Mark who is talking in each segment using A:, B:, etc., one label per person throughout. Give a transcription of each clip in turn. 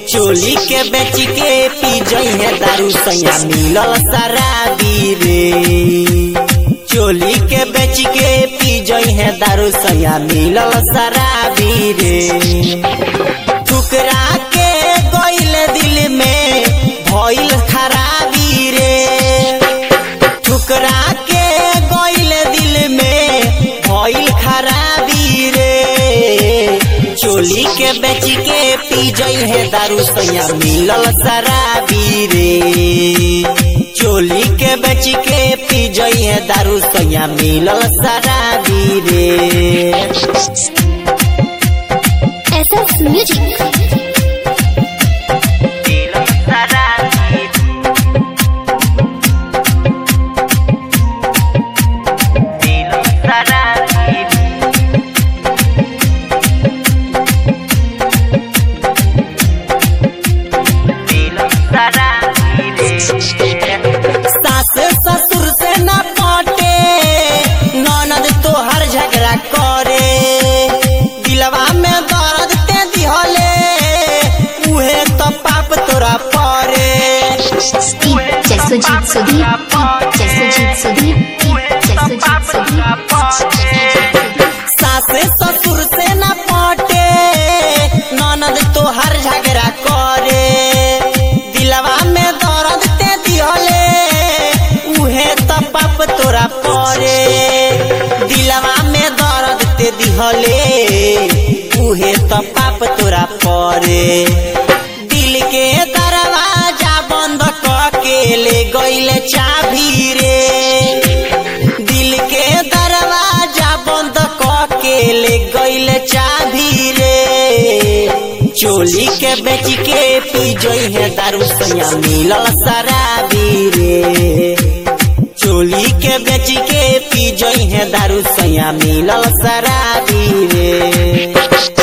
A: चोली के बेच के पी जइहे दारू सैया मिलल शराबी रे चोली के बेच के पी जइहे दारू सैया मिलल शराबी रे ठुकरा के गइल दिल में भइल खराबी रे ठुकरा के गइल दिल में भइल खराबी रे चोली के बेच के पी जइहे दारू सैया मिलल शराबी रे चोली के बेच के पी जइहे दारू सैया मिलल शराबी रे
B: SS Music.
A: सास ससुर से न पटे ननद तोहर झगड़ा करे दिलवा में दर्द ते दिहले उहे तो पाप तोरा परे
B: Jasujit Sudhir. Jasujit Sudhir. Jasujit Sudhir.
A: सास ससुर से न पटे ननद तोहर झगड़ा करे दिलवा में दर्द ते दिहले उहे तो पाप तोरा परे दिलवा में दर्द ते दिहले उहे तो पाप तोरा परे दिल के दरवाजा बंद क के ले गइल चाभी रे दिल के दरवाजा बंद क के ले गइल चाभी रे चोली के बेच के पी जइहे दारू सैया मिलल शराबी रे चोली के बेच के पी जइहे दारू सैया मिलल शराबी रे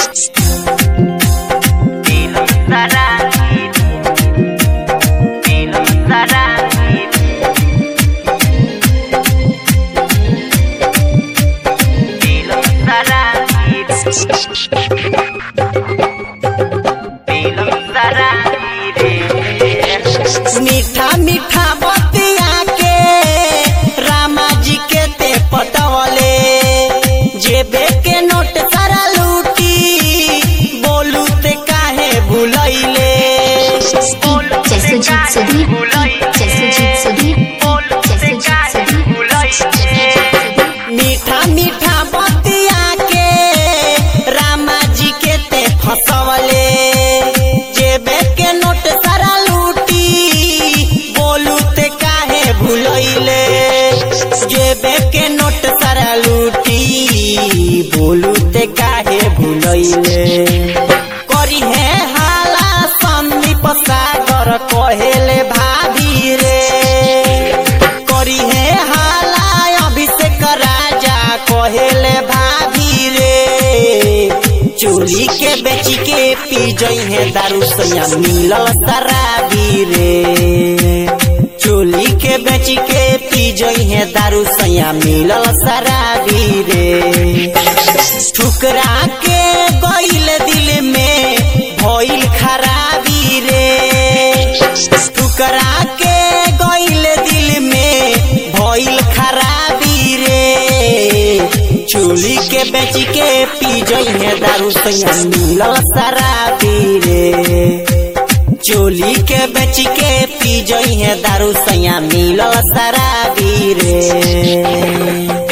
A: मीठा मीठा बतिया के रामा जी के ते पटवले जेबे के नोट सारा लूटी बोलू ते काहे भुलैले
B: Jasujit Sudhir. Jasujit Sudhir. Jasujit Sudhir.
A: मीठा मीठा बतिया के रामा जी के ते फसवले जेबे के नोट सारा लूटी बोलू ते काहे भुलैले जेबे के नोट सारा लूटी बोलू ते काहे भुलैले करी है हाला संदीप सागर कहेले भाभी रे करी है हाला अभिषेक राजा कहेले भाभी रे चोली के बेच के पी जइहे दारू सैया मिलल शराबी रे चोली के बेच के पी जइहे दारू सैया मिलल शराबी रे ठुकरा के गइल दिल में भइल खराबी रे ठुकरा के गइल दिल में भइल खराबी रे चोली के बेच के पी जइहे दारू सैया मिलल शराबी रे चोली के बेच के पी जइहे दारू सैया मिलल शराबी रे